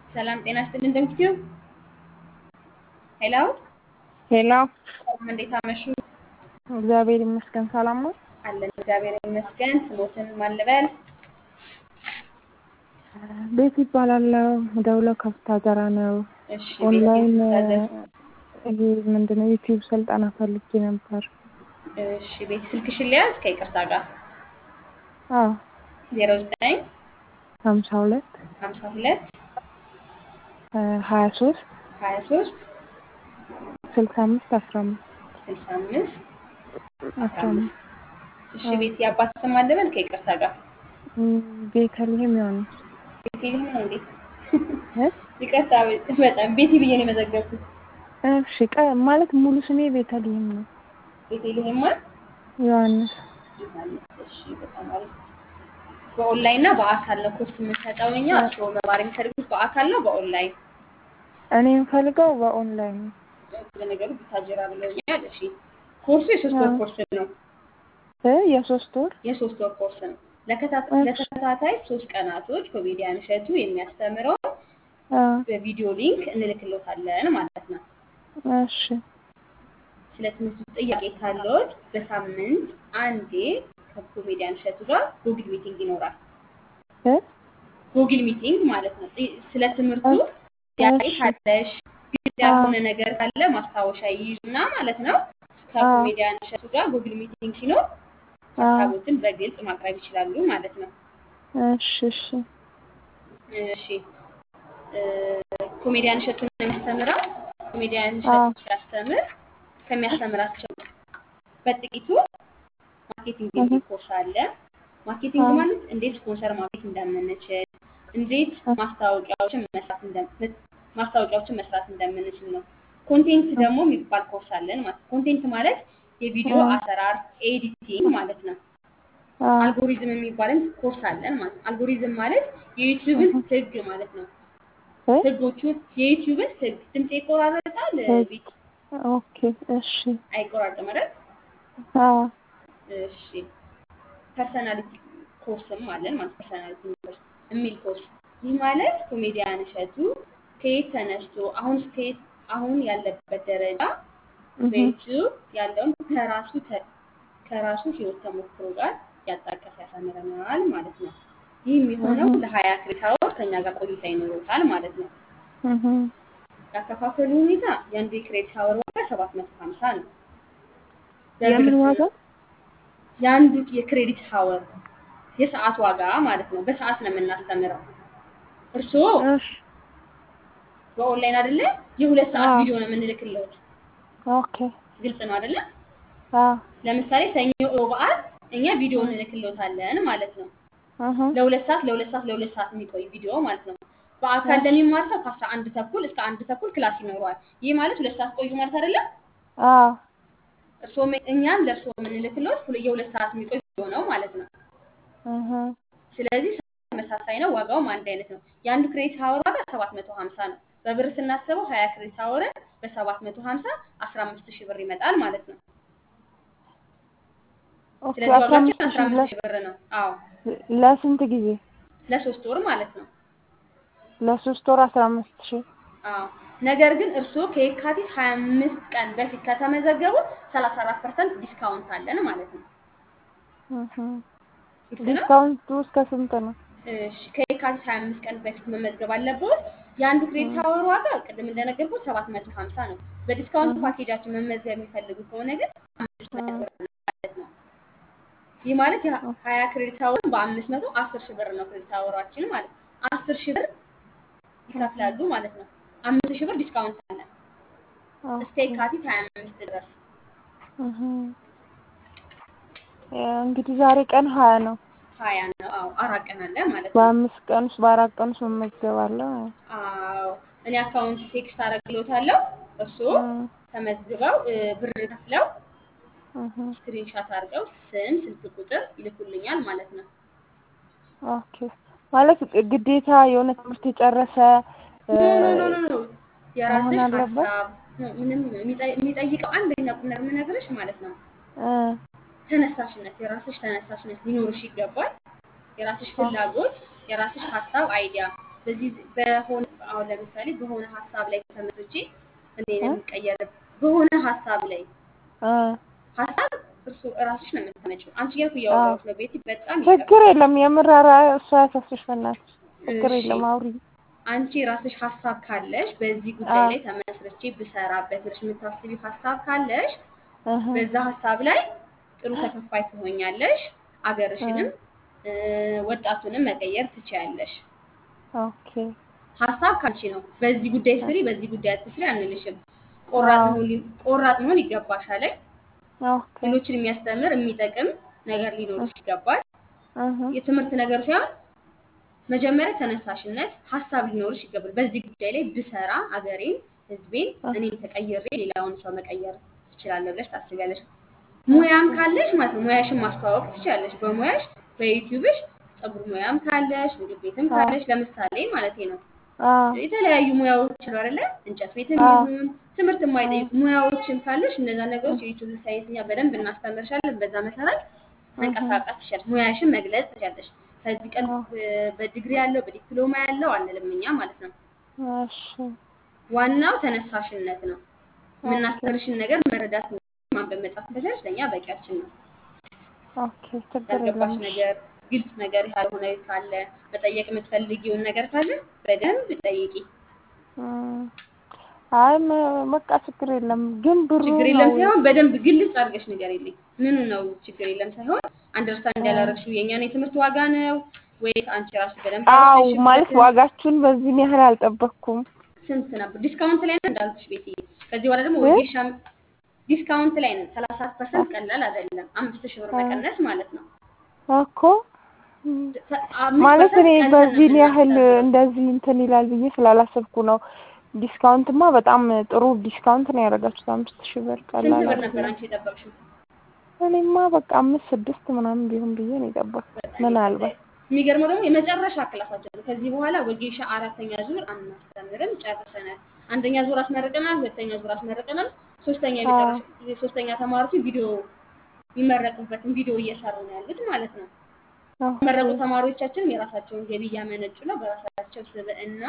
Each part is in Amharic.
ሰላም ጤና ይስጥልን። እንደምትዩ ሄሎ ሄሎ ሰላም፣ እንዴት አመሹ? እግዚአብሔር ይመስገን ሰላም ነው። አለን እግዚአብሔር ይመስገን። ስሞትን ማን ልበል? ቤት ይባላለው ደውለው ከፍታ ዘራ ነው። እሺ ኦንላይን ቤት ይሄ ምንድነው ዩቲዩብ ስልጠና ፈልጌ ነበር። እሺ ቤት ስልክሽን ሊያዝ ከይቅርታ ጋር አዎ ዜሮ ዘጠኝ ሀምሳ ሁለት ሀምሳ ሁለት ሀያ ሶስት ሀያ ሶስት ስልሳ አምስት አስራ አምስት ስልሳ አምስት አስራ አምስት እሺ ቤት የአባት ስም ማን ልበል? ከይቅርታ ጋር ቤተልሔም የሆነ ቤቴልሄም ነው እንዴ? እ? ይቅርታ በጣም ቤቲ ብዬ ነው የመዘገብኩት። እሺ ቀ ማለት ሙሉ ስሜ ቤተልሔም ነው። ቤቴልሄም ማለት ዮሐንስ ዮሐንስ። እሺ በጣም አሪፍ። በኦንላይን እና በአካል ነው ኮርስ የምንሰጠው እኛ። እርስዎ መማር የሚፈልጉት በአካል ነው በኦንላይን? እኔ የምፈልገው በኦንላይን ነው። ለነገሩ ቡታጀራ ብለውኛል። እሺ ኮርሱ የሶስት ወር ኮርስ ነው። እ የሶስት ወር የሶስት ወር ኮርስ ነው። ለከታ- ለተከታታይ ሶስት ቀናቶች ኮሜዲያን እሸቱ የሚያስተምረው አ በቪዲዮ ሊንክ እንልክሎታለን ማለት ነው። እሺ ስለ ትምህርቱ ጥያቄ ካለዎት በሳምንት አንዴ ከኮሜዲያን እሸቱ ጋር ጉግል ሚቲንግ ይኖራል። እ ጉግል ሚቲንግ ማለት ነው። ጥ- ስለ ትምህርቱ ጥያቄ እሺ። ካለሽ ግድ ያልሆነ ነገር ካለ ማስታወሻ ይይዙና ማለት ነው ከኮሜዲያን እሸቱ ጋር ጉግል ሚቲንግ ሲኖር ሀሳቦትን በግልጽ ማቅረብ ይችላሉ ማለት ነው። እሺ እሺ እሺ እ፣ ኮሜዲያን እሸቱ ነው የሚያስተምረው። ኮሜዲያን እሸቱ ሲያስተምር ከሚያስተምራቸው በጥቂቱ ማርኬቲንግ የሚል ኮርስ አለ። ማርኬቲንግ አዎ። ማለት እንዴት ስፖንሰር ማግኘት እንደምንችል፣ እንዴት ማስታወቂያዎችን መስራት እንደ- ማስታወቂያዎችን መስራት እንደምንችል ነው። ኮንቴንት ደግሞ የሚባል ኮርስ አለን ማለት ኮንቴንት ማለት የቪዲዮ አዎ። አሰራር ኤዲቲንግ ማለት ነው። አ አልጎሪዝም የሚባልን ኮርስ አለን ማለት ነው። አልጎሪዝም ማለት የዩቲዩብን ህግ ማለት ነው። እ? ህጎቹን የዩቲዩብን ህግ ድምፅ ይቆራረጣል ህግ። ቤት ኦኬ እሺ አይቆራርጥም አይደል? አ እሺ ፐርሰናሊቲ ኮርስም አለን ማለት ፐርሰናሊቲ ኮርስ የሚል ኮርስ ይህ ማለት ኮሜዲያን እሸቱ ከየት ተነስቶ አሁን እስከየት አሁን ያለበት ደረጃ እህ በዩቲዩብ ያለውን ከራሱ ተ- ከራሱ ህይወት ተሞክሮ ጋር ያጣቀሰ ያስተምረናል ማለት ነው። ይህ የሚሆነው እህ ለሀያ ክሬዲት አወር ከኛ ጋር ቆይታ ይኖሩታል ማለት ነው። እህ ያከፋፈሉ ሁኔታ የአንዱ የክሬዲት አወር ዋጋ ሰባት መቶ ሀምሳ ነው። የምን በብር ዋጋ? የአንዱ የክሬዲት አወር የሰዓት ዋጋ ማለት ነው። በሰዓት ነው የምናስተምረው። እርስዎ እሺ በኦንላይን አይደለ? የሁለት ሰዓት አዎ። ቪዲዮ ነው የምንልክለት። ኦኬ ግልጽ ነው አይደለ? አ ለምሳሌ ሰኞ፣ ሮብ፣ ዓርብ እኛ ቪዲዮ እንልክሎታለን ማለት ነው። እህ ለሁለት ሰዓት ለሁለት ሰዓት ለሁለት ሰዓት የሚቆይ ቪዲዮ ማለት ነው። በአካል ለሚማር ሰው ከአስራ አንድ ተኩል እስከ አንድ ተኩል ክላስ ይኖረዋል። ይህ ማለት ሁለት ሰዓት ቆዩ ማለት አይደለም። አ እርስዎ እኛም ለእርስዎ የምንልክሎት ሁለ- የሁለት ሰዓት የሚቆይ ቪዲዮ ነው ማለት ነው። እህ ስለዚህ ተመሳሳይ ነው፣ ዋጋውም አንድ አይነት ነው። የአንዱ ክሬዲት ሀወር ዋጋ ሰባት መቶ ሀምሳ ነው። በብር ስናስበው ሀያ ክሬዲት ሀወርን በሰባት መቶ ሀምሳ አስራ አምስት ሺህ ብር ይመጣል ማለት ነው። ኦኬ ስለዚህ አስራ ዋጋችን አምስት አስራ ሺህ አምስት ሺህ ብር ነው። አዎ ለስንት ጊዜ? ለሶስት ወር ማለት ነው። ለሶስት ወር አስራ አምስት ሺህ አዎ ነገር ግን እርስዎ ከየካቲት ሀያ አምስት ቀን በፊት ከተመዘገቡ ሰላሳ አራት ፐርሰንት ዲስካውንት አለን ማለት ነው። እህ ግልጽ ነው? ዲስካውንቱ እስከ ስንት ነው? እሺ ከየካቲት ሀያ አምስት ቀን በፊት መመዝገብ አለብዎት። የአንዱ ክሬዲት ሀወር ዋጋ ቅድም እንደነገርኩት ሰባት መቶ ሀምሳ ነው። በዲስካውንት ፓኬጃችን መመዝገብ የሚፈልጉ ከሆነ ግን አምስት መቶ ብር ነው ማለት ነው። ይህ ማለት ሀያ ክሬዲት ሀወርን በአምስት መቶ አስር ሺህ ብር ነው ክሬዲት ሀወራችን ማለት ነው። አስር ሺህ ብር ይከፍላሉ ማለት ነው። አምስት ሺህ ብር ዲስካውንት አለ እስከ የካቲት ሀያ አምስት ድረስ። እህ እንግዲህ ዛሬ ቀን ሀያ ነው። ሀያ ነው። አዎ አራት ቀን አለ ማለት ነው። በአምስት ቀን ውስጥ በአራት ቀን ውስጥ መመዝገባለሁ። አዎ እኔ አካውንት ቴክስት አደርግልዎታለሁ። እርስዎ ተመዝግበው እ፣ ብር ከፍለው እህ ስክሪንሻት አድርገው ስም፣ ስልክ ቁጥር ይልኩልኛል ማለት ነው። ኦኬ ማለት ግዴታ የሆነ ትምህርት የጨረሰ እ፣ ኖ ኖ ኖ ኖ ኖ የራስሽ መሆን አለበት? ሀሳብ ኖ፣ ምንም የሚጠይ- የሚጠይቀው አንደኛ ቁም ነገር የምነግርሽ ማለት ነው እ፣ ተነሳሽነት፣ የራስሽ ተነሳሽነት ሊኖርሽ ይገባል። የራስሽ ፍላጎት፣ የራስሽ ሀሳብ አይዲያ በዚህ በሆነ አሁን ለምሳሌ በሆነ ሀሳብ ላይ ተመስርቼ እኔ እ? የምቀየር በሆነ ሀሳብ ላይ እ ሀሳብ እርሱ እራስሽ ነው የምታመጪው። አንቺ ጋር እኮ እያወራሁሽ ነው ቤቲ። በጣም ችግር ይቅርታ። የለም የምር ኧረ እሱ አያሳስብሽ በእናትሽ ችግር እሺ የለም አውሪ አንቺ ራስሽ ሀሳብ ካለሽ በዚህ ጉዳይ አዎ ላይ ተመስርቼ ብሰራበት ብለሽ የምታስቢው ሀሳብ ካለሽ እህ በዛ ሀሳብ ላይ ጥሩ ተከፋይ ትሆኛለሽ። እ አገርሽንም እ፣ ወጣቱንም መቀየር ትችያለሽ። ኦኬ ሀሳብ ካንቺ ነው። በዚህ ጉዳይ ስሪ፣ በዚህ ጉዳይ አትስሪ አንልሽም። ቆራጥ አዎ መሆን ሊ- ቆራጥ መሆን ይገባሻል። ኦኬ ሌሎችን የሚያስተምር የሚጠቅም ነገር ሊኖርሽ ይገባል። እህ የትምህርት ነገር ሳይሆን መጀመሪያ ተነሳሽነት ሀሳብ ሊኖርሽ ይገባል። በዚህ ጉዳይ ላይ ብሰራ አገሬን፣ ህዝቤን፣ እ እኔን ተቀይሬ ሌላውን ሰው መቀየር እችላለሁ ብለሽ ታስቢያለሽ። ሙያም ኦኬ ካለሽ ማለት ነው ሙያሽን ማስተዋወቅ ትችላለሽ። በሙያሽ በዩቲዩብሽ ፀጉር ሙያም ካለሽ ምግብ ቤትም አዎ ካለሽ ለምሳሌ ማለት ነው አዎ የተለያዩ ሙያዎች አሉ አይደለ? እንጨት ቤትም አዎ ይሁን ትምህርት አዎ የማይጠይቁ ሙያዎችን ካለሽ እነዛ ነገሮች እ የዩቲዩብ ሳይትኛ በደንብ እናስተምርሻለን። በዛ መሰረት እህ መንቀሳቀስ ትችላለሽ። ሙያሽን መግለጽ ትችላለሽ። ከዚህ ቀን አዎ እ፣ በዲግሪ ያለው በዲፕሎማ ያለው አንልም እኛ ማለት ነው። እሺ ዋናው ተነሳሽነት ነው። ኦኬ የምናስተምርሽን ነገር መረዳት ነው። ማንበብ መጻፍ ከቻልሽ ለእኛ በቂያችን ነው። ኦኬ ችግር የለም ያልገባሽ እሺ ነገር ግልጽ ነገር ያልሆነ ካለ መጠየቅ የምትፈልጊውን ነገር ካለ በደንብ ጠይቂ። እም፣ አይ ም- በቃ ችግር የለም ግን ብሩ ችግር ነው የለም ሳይሆን በደንብ ግልጽ አድርገሽ ንገሪልኝ። ምኑ ነው ችግር የለም ሳይሆን አንደርስታንድ እ ያላረግሽው የእኛን የትምህርት ዋጋ ነው ወይስ አንቺ ራሱ በደንብ አው ማለት አልወሰንሽበትም? ዋጋችሁን በዚህን ያህል አልጠበቅኩም ስንት ነበር? ዲስካውንት ላይ ነን እንዳልኩሽ ቤቲ። ከዚህ በኋላ ደግሞ እ ወጌሻ ዲስካውንት ላይ ነን። ሰላሳ ፐርሰንት ቀላል አይደለም። አምስት ሺህ ብር እ መቀነስ ማለት ነው። እኮ እም፣ ተ- አምስት ማለት ፐርሰንት እኔ ቀንሰን ነው በዚህን ያህል የምናስተምረው። እንደዚህ እንትን ይላል ብዬ ስላላሰብኩ ነው። ዲስካውንትማ በጣም ጥሩ ዲስካውንት ነው ያደረጋችሁት። አምስት ሺህ ብር ስንት ቀላል ብር ነበር አይደለም። አንቺ የጠበቅሽው? እኔማ በቃ አምስት ስድስት ምናምን ቢሆን ብዬ ነው የጠበቅኩት። በጣም ምናልባት የሚገርመው ደግሞ የመጨረሻ ክላሳችን ነው። ከዚህ በኋላ ወጌሻ አራተኛ ዙር አናስተምርም፣ ጨርሰናል። አንደኛ ዙር አስመርቀናል፣ ሁለተኛ ዙር አስመርቀናል። ሶስተኛ አዎ የመጨረሻ የሶስተኛ ተማሪዎች ቪዲዮ የሚመረቁበትን ቪዲዮ እየሰሩ ነው ያሉት ማለት ነው። ኦኬ የተመረቁ ተማሪዎቻችንም የራሳቸውን ገቢ እያመነጩ ነው። በራሳቸው ስብዕና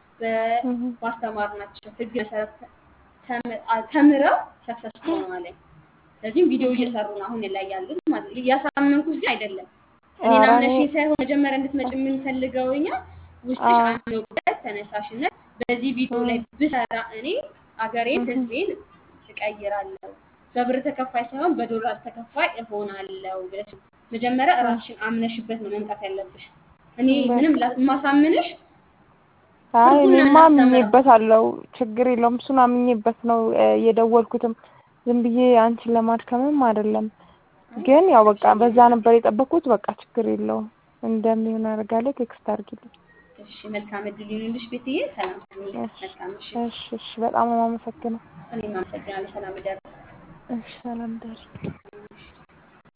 እህ በማስተማርናቸው ህግ መሰረት ተም- አ- ተምረው ሰክሰስፉል ሆነዋል። ስለዚህም ቪዲዮ እህ እየሰሩ ነው አሁን ላይ ያሉት ማለት ነው። እያሳመንኩሽ ግን አይደለም። እኔን ኧረ እኔ አምነሽኝ ሳይሆን መጀመሪያ እንድትመጭ የምንፈልገው እኛ ውስጥሽ አዎ አምኖበት ተነሳሽነት በዚህ ቪዲዮ ላይ እህ ብሰራ እኔ አገሬን እህ ህዝቤን እቀይራለሁ፣ በብር ተከፋይ ሳይሆን በዶላር ተከፋይ እሆናለሁ ብለሽ መጀመሪያ እህ ራስሽን አምነሽበት ነው መምጣት ያለብሽ። እኔ በቃ ምንም ላ- የማሳምንሽ አይ ትርጉም ነው እኔማ የምናስተምረው። አምኜበታለሁ። ችግር የለውም። እሱን አምኜበት ነው እ፣ የደወልኩትም ዝም ብዬ አንቺን ለማድከምም አይደለም። አይ ግን ያው በቃ አታድክሚኝ። በዛ ነበር የጠበቅኩት። በቃ ችግር የለውም እንደሚሆን አደርጋለሁ። ቴክስት አድርጊልኝ። እሺ መልካም እድል ይሁንልሽ ቤትዬ። ሰላም ሁኚ። እሺ መልካም ምሽት። እሺ እሺ። በጣም ነው የማመሰግነው። እኔም አመሰግናለሁ። ሰላም እደር። እሺ ሰላም ደሪ